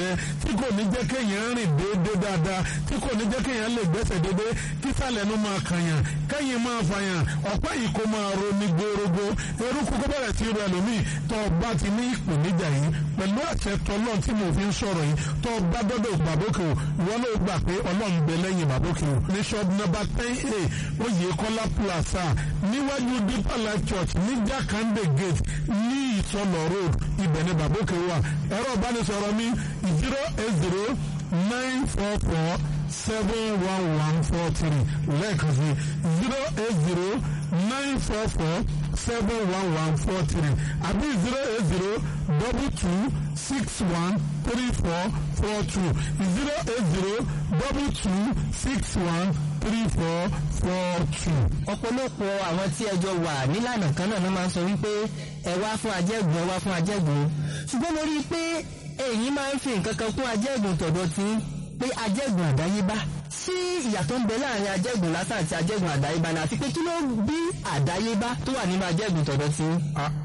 yẹn tí kò ní jẹ́ kéèyàn rìn déédéé dáadáa tí kò ní jẹ́ kéèyàn lè gbẹ́sẹ̀ déédéé kí sàlẹ̀ nu máa kànyàn kẹ́yìn máa fàyàn ọ̀pá yìí kó máa ro ní gbórógbó eruku kó bẹ̀rẹ̀ sí rẹ lómi tó o bá ti ní ìpèníjà yìí pẹ̀lú àṣẹ tọ́lọ́n tí mo fi ń sọ̀rọ̀ yìí tó o bá dọ́dọ̀ bàbókè o ìwọ ló gbà pé ọlọ́run bẹ lẹ́yìn bàbókè o ní shop number ten a oyè kọ́lá plaza níwájú deeper life church ní jakande gate ní ìsọlọ road ibẹ̀ ni bàbókè wà ẹ̀rọ ìbánisọ̀rọ̀ mi zero eight zero nine four four seven one one four three lẹ́ẹ̀kan sí zero eight zero nine four four seven one one four three àbí zero eight zero double two six one three four four two zero eight zero double two six one three four four two. ọ̀pọ̀lọpọ̀ àwọn tí ẹjọ́ wà nílànà kan náà ló máa ń sọ wípé ẹ wá fún ajẹ́gùn ẹ wá fún ajẹ́gùn ṣùgbọ́n mo rí i pé èyí máa ń fi nǹkan kan kún ajẹ́gùn tọ̀dọ̀ tí pé ajẹ́gùn àdáyébá sí ìyàtọ̀ ń bẹ láàrin ajẹ́gùn lásán àti ajẹ́gùn àdáyébá ni àti pé kí ló bí àdáyébá tó wà nínú ajẹ́gùn tọ̀dọ̀ tí.